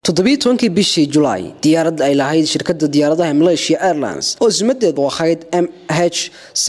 toddobiyi tobankii bishii julaay diyaarad ay lahayd shirkada diyaaradaha malaysia airlines oo ismadeedu ahayd m h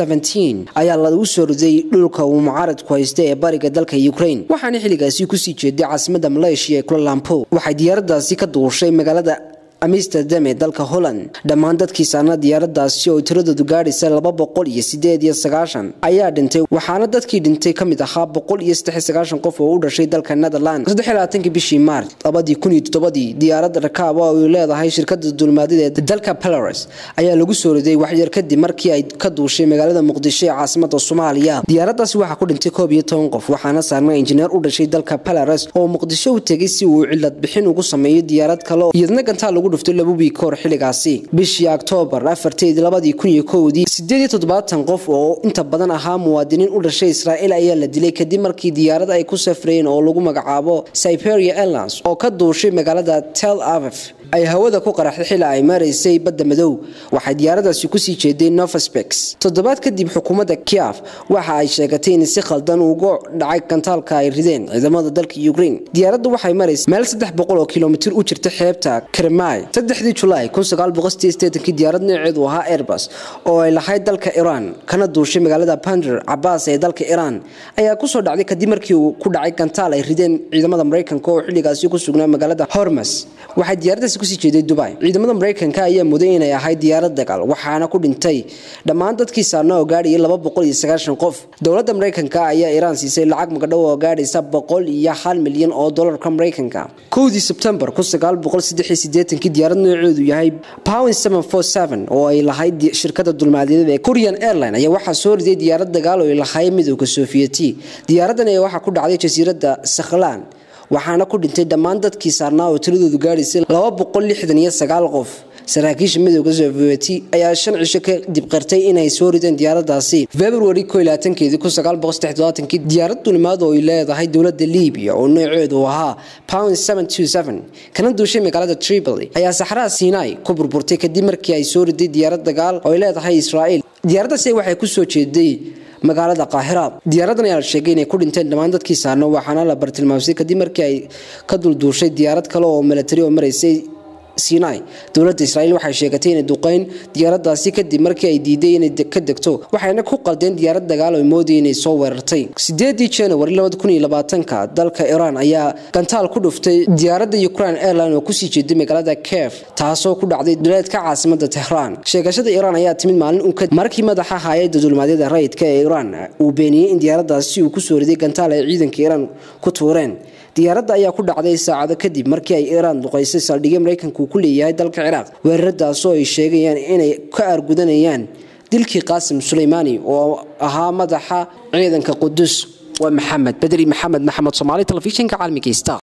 ayaa lagu soo riday dhulka uu mucaaradku haysta ee bariga dalka ukraine waxaana xilligaasi kusii jeeday caasimada malaysia ee kulalampo waxay diyaaradaasi ka duushay magaalada amsterdam ee dalka holland dhammaan dadkii saarna diyaaradaasi oo tiradoodu gaadhaysa laba boqol iyo sideed iyo sagaashan ayaa dhintay waxaana dadkii dhintay ka mid ahaa boqol iyo saddex sagaashan qof oo u dhashay dalka netherland saddex labaatankii bishii maarch labadii kun iyo toddobadii diyaarad rakaab oo ay leedahay shirkada dulmaadida ee dalka belarus ayaa lagu soo riday waxyar kadib markii ay ka duushay magaalada muqdisho ee caasimada soomaaliya diyaaradaasi waxaa ku dhintay koob iyo toban qof waxaana saarna injineer u dhashay dalka belarus oo muqdisho u tegay si uu cilad bixin ugu sameeyo diyaarad kale iyadna gantaa lagu dhuftay laba wiig kahor xilligaasi bishii oktoobar afarteedii labadii kun iyo kowdii sideed iyo toddobaatan qof oo inta badan ahaa muwaadiniin u dhashay israa'iil ayaa la dilay kadib markii diyaarad ay ku safrayeen oo lagu magacaabo siberia airlines oo ka duushay magaalada tel avif ay hawada ku qaraxday xili ay maraysay badda madow waxay diyaaradaasi kusii jeeday novaspex toddobaad kadib xukuumadda kiaf waxa ay sheegatay in si khaldan ugu dhacay gantaalka ay rideen ciidamada dalka ukraine diyaaraddu waxay maraysay meel saddex boqol oo kilomitir u jirta xeebta kremai saddexdii julaay kun sagaal boqol sideed sideetankii diyaarad nooceedu ahaa airbus oo ay lahayd dalka iran kana duushay magaalada bander cabaas ee dalka iran ayaa kusoo dhacday kadib markii uu ku dhacay gantaal ay rideen ciidamada maraykanka oo xilligaasi ku sugnaa magaalada hormas waxay diyaaradaasi kusii jeeday dubai ciidamada maraykanka ayaa muday inay ahayd diyaarad dagaal waxaana ku dhintay dhammaan dadkii saarna oo gaadhayay laba boqol iyo sagaashan qof dowladda maraykanka ayaa iraan siisay lacag magadhow oo gaadhaysa boqol iyo hal milyan oo dolarka maraykanka kowdii sebtembar kun sagaal boqol saddex iyo sideetankii diyaarad nooceedu yahay powen seven four seven oo ay lahayd shirkada dulmaadiyada ee korean airline ayaa waxaa soo riday diyaarad dagaal oo ay lahayd midowda sofiyeeti diyaaradan ayaa waxaa ku dhacday jasiiradda sakhlan waxaana ku dhintay dhammaan dadkii saarnaa oo tiradoodu gaadhaysay laba boqol lixdan iyo sagaal qof saraakiisha midowda sovieti ayaa shan cisho kadib qirtay inay soo rideen diyaaradaasi february ko labaatankeedii kun sagaal boqol saddex todobaatankii diyaarad dulimaad oo ay leedahay dowladda libiya oo nooceedu ahaa pound seven two seven kana duushay magaalada tripoli ayaa saxraha sinai ku burburtay kadib markii ay soo riday diyaarad dagaal oo ay leedahay israa'iil diyaaraddaasi waxay ku soo jeeday magaalada qaahira diyaaradan ayaa la sheegay inay ku dhinteen dhammaan dadkii saarno waxaana la bartilmaamsay kadib markii ay ka dulduushay diyaarad kale oo milatari oo maraysay sinai dowladda israa'iil waxay sheegatay inay duqeyn diyaaradaasi kadib markii ay diiday inay ka degto waxayna ku qaldeen diyaarad dagaal oo moodayay inay soo weerartay sideedii january labada kun iyo labaatanka dalka iran ayaa gantaal ku dhuftay diyaaradda ukraine airline oo kusii jeeday magaalada kiev taasoo ku dhacday duleedka caasimada tehraan sheegashada iran ayaa timid maalin un kadib markii madaxa hay-adda dulmaadyada rayidka ee iran uu beeniyey in diyaaradaasi uu kusoo riday gantaal ay ciidanka iran ku tuureen diyaaradda ayaa ku dhacday saacado kadib markii ay iiraan duqaysay saldhigyo maraykanka uu ku leeyahay dalka ciraaq weeraradaasoo ay sheegayaan inay ka aargudanayaan dilkii qaasim suleymaani oo ahaa madaxa ciidanka qudus waa maxamed bedri maxamed maxamed soomaali telefishinka caalamiga star